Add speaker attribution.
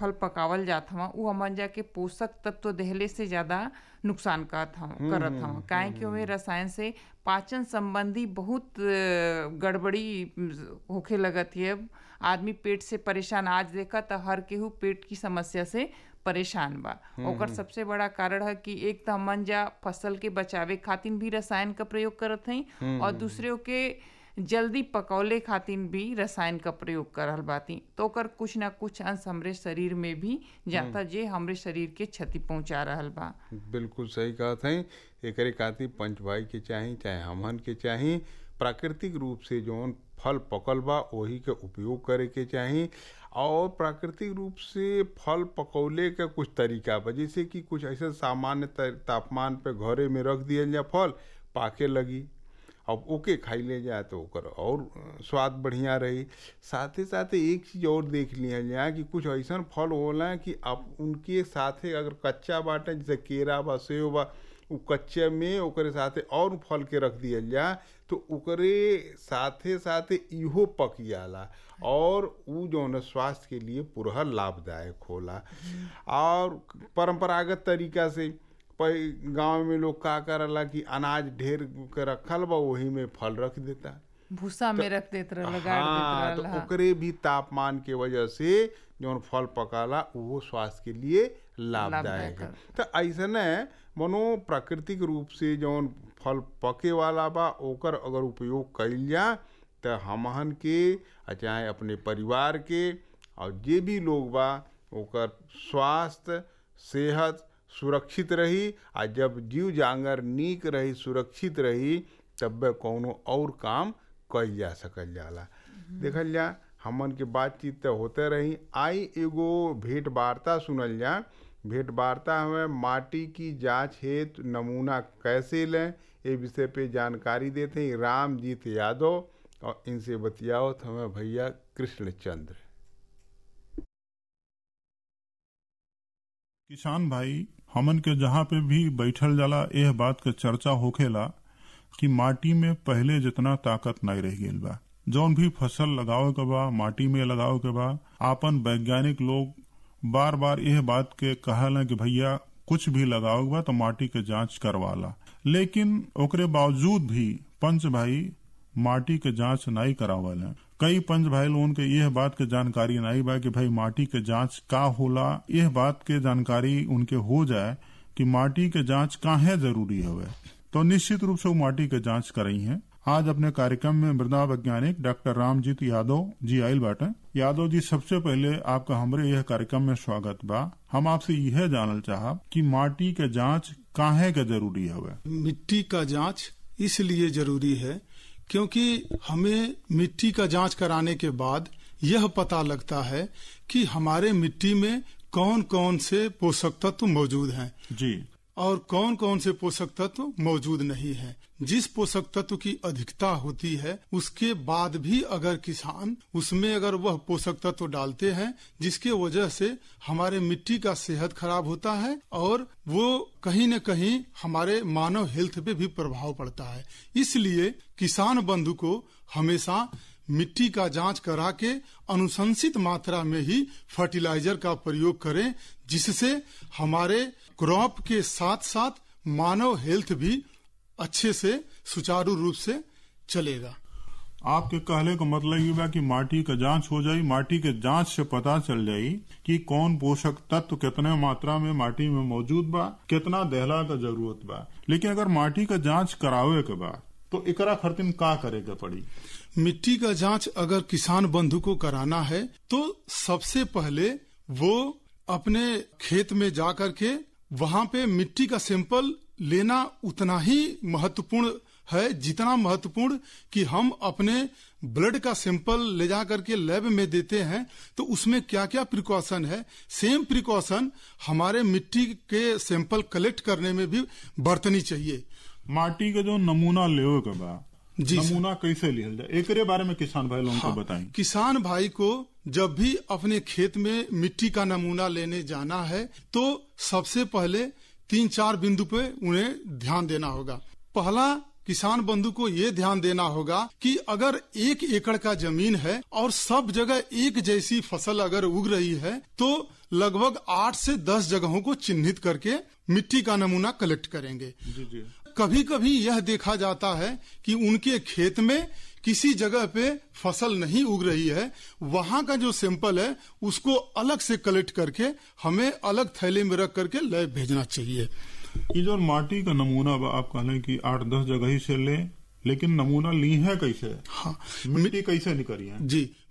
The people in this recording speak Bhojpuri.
Speaker 1: फल पकावल जात हवा उ हमन जा के पोषक तत्व देहले से ज्यादा नुकसान करत हव करत हव काहे कि ओमे रसायन से पाचन संबंधी बहुत अ, गड़बड़ी अ, होखे लगत है आदमी पेट से परेशान आज देखा त हर केहू पेट की समस्या से परेशान बा ओकर सबसे बड़ा कारण है कि एक त हमन जा फसल के बचावे खातिर भी रसायन का प्रयोग करत हई और दूसरे के जल्दी पकौले खातिर भी रसायन का प्रयोग करल बाती तो ओकर कुछ ना कुछ अंश हमरे शरीर में भी जाता जे हमरे शरीर के क्षति पहुंचा रहल बा
Speaker 2: बिल्कुल सही कहत हई एकरे खातिर पंच भाई के चाही चाहे हमहन के चाही प्राकृतिक रूप से जौन फल पकल बा वही के उपयोग करे के चाही और प्राकृतिक रूप से फल पकौले का कुछ तरीका बा जैसे कि कुछ ऐसे सामान्य ता- तापमान पे घरे में रख दियल जा फल पाके लगी अब ओके खाई ले जाए तो ओकर और अ, स्वाद बढ़िया रही साथे साथे एक चीज और देख लिया जाए कि कुछ ऐसा फल होला कि आप उनके साथे अगर कच्चा बाटे जैसे केरा बा सेव बा उ कच्चे में ओकरे साथे और फल के रख दियल जाए तो ओकरे साथे साथे इहो पक जाला और उ जौन है स्वास्थ्य के लिए पूरा लाभदायक होला और परंपरागत तरीका से गांव में लोग का करला कि अनाज ढेर के रखल बा वही में फल रख देता
Speaker 1: भूसा में रख देत रहल गाड़
Speaker 2: हाँ
Speaker 1: देत
Speaker 2: तो
Speaker 1: रहल हाँ।
Speaker 2: ओकरे भी तापमान के वजह से जौन फल पकाला वो स्वास्थ्य के लिए लाभदायक है तो ऐसने मनो प्राकृतिक रूप से जौन फल पके वाला बा ओकर अगर उपयोग कइल जा तो हमहन के आ चाहे अपने परिवार के और जे भी लोग बा ओकर स्वास्थ्य सेहत सुरक्षित रही आ जब जीव जांगर नीक रही सुरक्षित रही तब कौनो और काम कइल जा सकल जाला देखल जा हमन के बातचीत तो होते रही आई एगो भेंट वार्ता सुनल जा भेंट वार्ता हमें माटी की जांच हेतु नमूना कैसे लें ये विषय पे जानकारी देते हैं रामजीत यादव और इनसे बतियाओ तो हमें भैया कृष्णचंद्र
Speaker 3: किसान भाई हमन के जहाँ पे भी बैठल जाला यह बात के चर्चा होखेला कि माटी में पहले जितना ताकत नहीं रह गईल बा जौन भी फसल लगावे के बा माटी में लगावे के बा आपन वैज्ञानिक लोग बार बार यह बात के कहला कि भैया कुछ भी लगावे के बा तो माटी के जांच करवाला लेकिन ओकरे बावजूद भी पंच भाई माटी के जांच नहीं करावल है कई पंच भाई लोगन के यह बात के जानकारी नहीं बा कि भाई माटी के जांच का होला यह बात के जानकारी उनके हो जाए कि माटी के जांच काहे जरूरी हवे तो निश्चित रूप से वो माटी के जांच करई है आज अपने कार्यक्रम में मृदा वैज्ञानिक डॉक्टर रामजीत यादव जी आयल बाटे यादव जी सबसे पहले आपका हमरे यह कार्यक्रम में स्वागत बा हम आपसे यह जानल चाहब कि माटी के जांच काहे के जरूरी हवे
Speaker 4: मिट्टी का जांच इसलिए जरूरी है क्योंकि हमें मिट्टी का जांच कराने के बाद यह पता लगता है कि हमारे मिट्टी में कौन कौन से पोषक तत्व मौजूद हैं
Speaker 3: जी
Speaker 4: और कौन कौन से पोषक तत्व मौजूद नहीं है जिस पोषक तत्व की अधिकता होती है उसके बाद भी अगर किसान उसमें अगर वह पोषक तत्व डालते हैं जिसके वजह से हमारे मिट्टी का सेहत खराब होता है और वो कहीं न कहीं हमारे मानव हेल्थ पे भी प्रभाव पड़ता है इसलिए किसान बंधु को हमेशा मिट्टी का जांच करा के अनुशंसित मात्रा में ही फर्टिलाइजर का प्रयोग करें जिससे हमारे क्रॉप के साथ साथ मानव हेल्थ भी अच्छे से सुचारू रूप से चलेगा
Speaker 3: आपके कहले का मतलब ये बा कि माटी का जांच हो जाई माटी के जांच से पता चल जाई कि कौन पोषक तत्व कितने मात्रा में माटी में मौजूद बा कितना देहला का जरूरत बा लेकिन अगर माटी का जांच करावे के बाद तो एकरा खर्तिन का करे के पड़ी
Speaker 4: मिट्टी का जांच अगर किसान बंधु को कराना है तो सबसे पहले वो अपने खेत में जा करके वहां पे मिट्टी का सैंपल लेना उतना ही महत्वपूर्ण है जितना महत्वपूर्ण कि हम अपने ब्लड का सैंपल ले जा करके लैब में देते हैं तो उसमें क्या क्या प्रिकॉशन है सेम प्रिकॉशन हमारे मिट्टी के सैंपल कलेक्ट करने में भी बरतनी चाहिए
Speaker 3: माटी के जो नमूना लेवे के बा
Speaker 4: जी सर।
Speaker 3: नमूना कैसे लिहल जाए एकरे बारे में किसान भाई लोगों
Speaker 4: हाँ,
Speaker 3: को बताएं
Speaker 4: किसान भाई को जब भी अपने खेत में मिट्टी का नमूना लेने जाना है तो सबसे पहले तीन चार बिंदु पे उन्हें ध्यान देना होगा पहला किसान बंधु को ये ध्यान देना होगा कि अगर एक एकड़ का जमीन है और सब जगह एक जैसी फसल अगर उग रही है तो लगभग आठ से दस जगहों को चिन्हित करके मिट्टी का नमूना कलेक्ट करेंगे
Speaker 3: जी जी
Speaker 4: कभी कभी यह देखा जाता है कि उनके खेत में किसी जगह पे फसल नहीं उग रही है वहां का जो सैंपल है उसको अलग से कलेक्ट करके हमें अलग थैले में रख करके लैब भेजना चाहिए
Speaker 3: ये जो माटी का नमूना बा आप कहले कि आठ दस जगह ही से ले लेकिन नमूना ली है कैसे
Speaker 4: हाँ
Speaker 3: मिट्टी कैसे निकली है
Speaker 4: जी